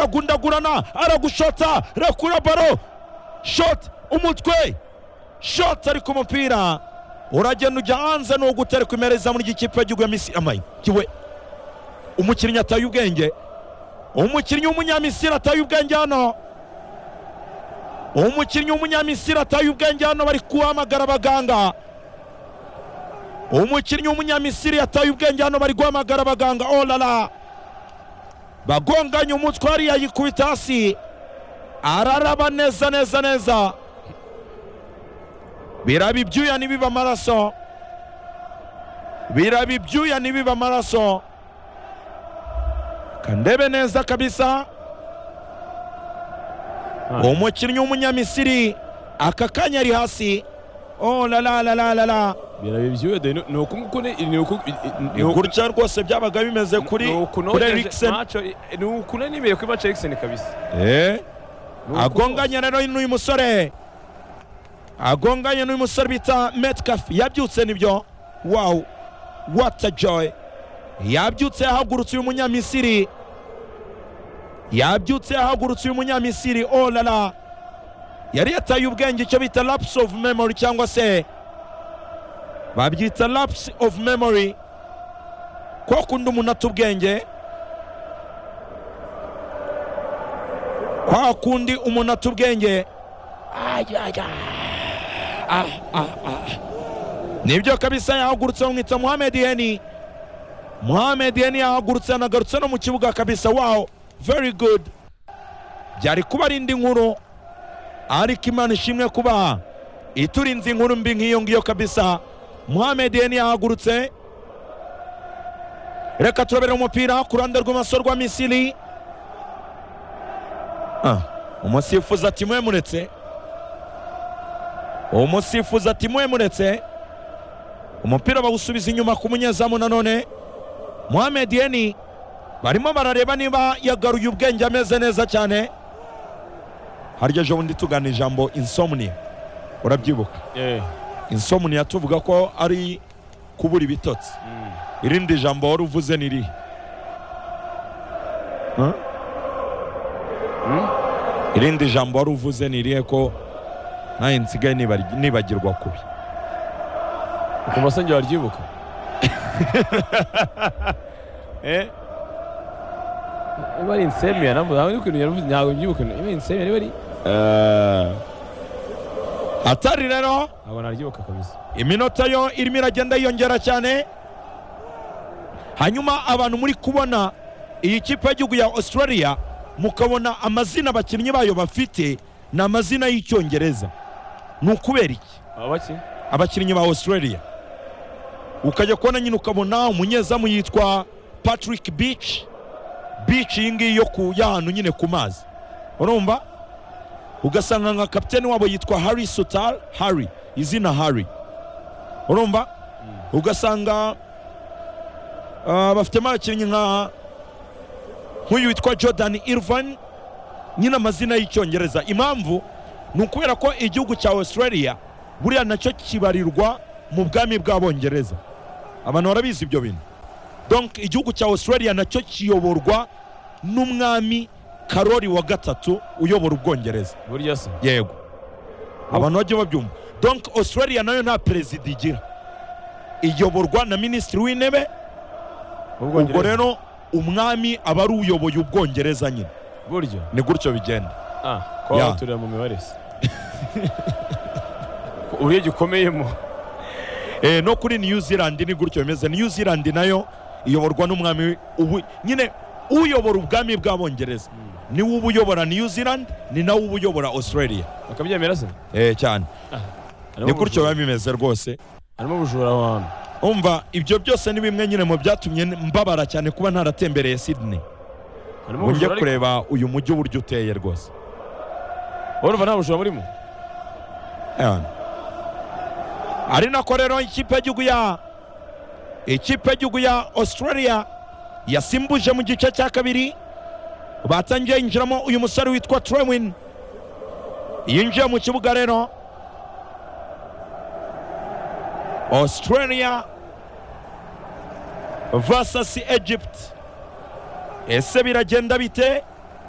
baragundagurana aragushotsa rakura baro shoti umutwe shoti ari ku mupira uragenda ujya hanze ni uguta ari kumera izamu ry'ikipe y'igihugu ya misi amayi kiwe umukinnyi ataye ubwenge umukinnyi w'umunyamisiri ataye ubwenge hano umukinnyi w'umunyamisiri ataye ubwenge hano bari guhamagara abaganga umukinnyi w'umunyamisiri ataye ubwenge hano bari guhamagara abaganga orara bagonganye umutwe hariya yikubita hasi araraba neza neza neza biraba ibyuya ntibibe amaraso biraba ibyuya ntibibe amaraso kandebe neza kabisa umukinnyi w'umunyamisiri aka kanya ari hasi oh la la la la la la biraba ibyuya de ni uku nguku ni ni uku ni gutya rwose byabaga bimeze kuri kuri erikiseni ni uku nanimeye kuri mace erikiseni kabisa eh agonganye rero n'uyu musore agonganye n'uyu musore bita metcalf yabyutse nibyo wawu wata joy yabyutse yahagurutse uyu munyamisiri yabyutse yahagurutse uyu munyamisiri orara yari yataye ubwenge icyo bita lapse of memory cyangwa se babyita lapse of memory ko kundi umuntu ata ubwenge kwa kundi umuntu ata ubwenge nibyo kabisa yahagurutse bamwita muhammed heni muhammed heni yahagurutse yanagarutse no mu kibuga kabisa wawo very good byari kuba ari indi nkuru ariko imana ishimwe kuba iturinze inkuru mbi nk'iyo ngiyo kabisa muhammed heni yahagurutse reka turabere umupira ku ruhande rw'amaso rwa misiri umusifuzi ati mwemuretse umusifuzi ati mwemuretse umupira bawusubiza inyuma ku munyezamu nanone muhammed heni barimo barareba niba yagaruye ubwenge ameze neza cyane harya ejo bundi tugana ijambo insomni urabyibuka insomni yatuvuga ko ari kubura ibitotsi irindi jambo wari uvuze ni irihe irindi jambo wari uvuze ni irihe ko nawe nsigaye nibagirwa kubi ukumva se njye waryibuka niba ari insemiya ntabwo ntabwo ari ukuntu yaravuze ntabwo mbyibuka niba ari insemiya niba ari atari rero ntabwo naryibuka kabisa iminota yo irimo iragenda yiyongera cyane hanyuma abantu muri kubona iyi kipe y'igihugu ya australia mukabona amazina abakinnyi bayo bafite ni amazina y'icyongereza ni ukubera iki abaki abakinnyi ba australia ukajya kubona nyine ukabona umunyezamu yitwa patrick beach beach iyi ngiyi yo ku y'ahantu nyine ku mazi urumva ugasanga nka kapitene wabo yitwa harry sutar harry izina harry urumva ugasanga ah, bafitemo abakinnyi nka nk'uyu witwa jordan irvan nyine amazina y'icyongereza impamvu ni ukubera ko igihugu cya australia buriya nacyo kibarirwa mu bwami bw'abongereza abantu barabizi ibyo bintu donc igihugu cya australia nacyo kiyoborwa n'umwami karori wa gatatu uyobora ubwongereza burya se yego abantu bajya babyumva donc australia nayo nta perezida igira iyoborwa na minisitiri w'intebe ubwo ubwongereza rero umwami aba ari uyoboye ubwongereza nyine burya ni gutyo bigenda ah kuba Ya. waturira mu mibare se uriya gikomeyemo Eh, no kuri new zealand ni gutyo bimeze new zealand nayo iyoborwa n'umwami ubu nyine uyobora ubwami bw'abongereza niwe uba uyobora new zealand ni nawe uba uyobora australia bakabyemera se eh, cyane Harimo ni gutyo ubujura- biba bimeze rwose harimo ubujura aho hantu umva ibyo byose ni bimwe nyine mu byatumye mbabara cyane kuba ntaratembereye sydney harimo ngo njye ubujura ariko kureba uyu mujyi uburyo uteye rwose wowe urumva nta bujura burimo Eh. ari nako rero ikipe y'igihugu ya ikipe y'igihugu ya australia yasimbuje mu gice cya kabiri batangiye yinjiramo uyu musore witwa trewin yinjiye mu kibuga rero australia versus egypt ese biragenda bite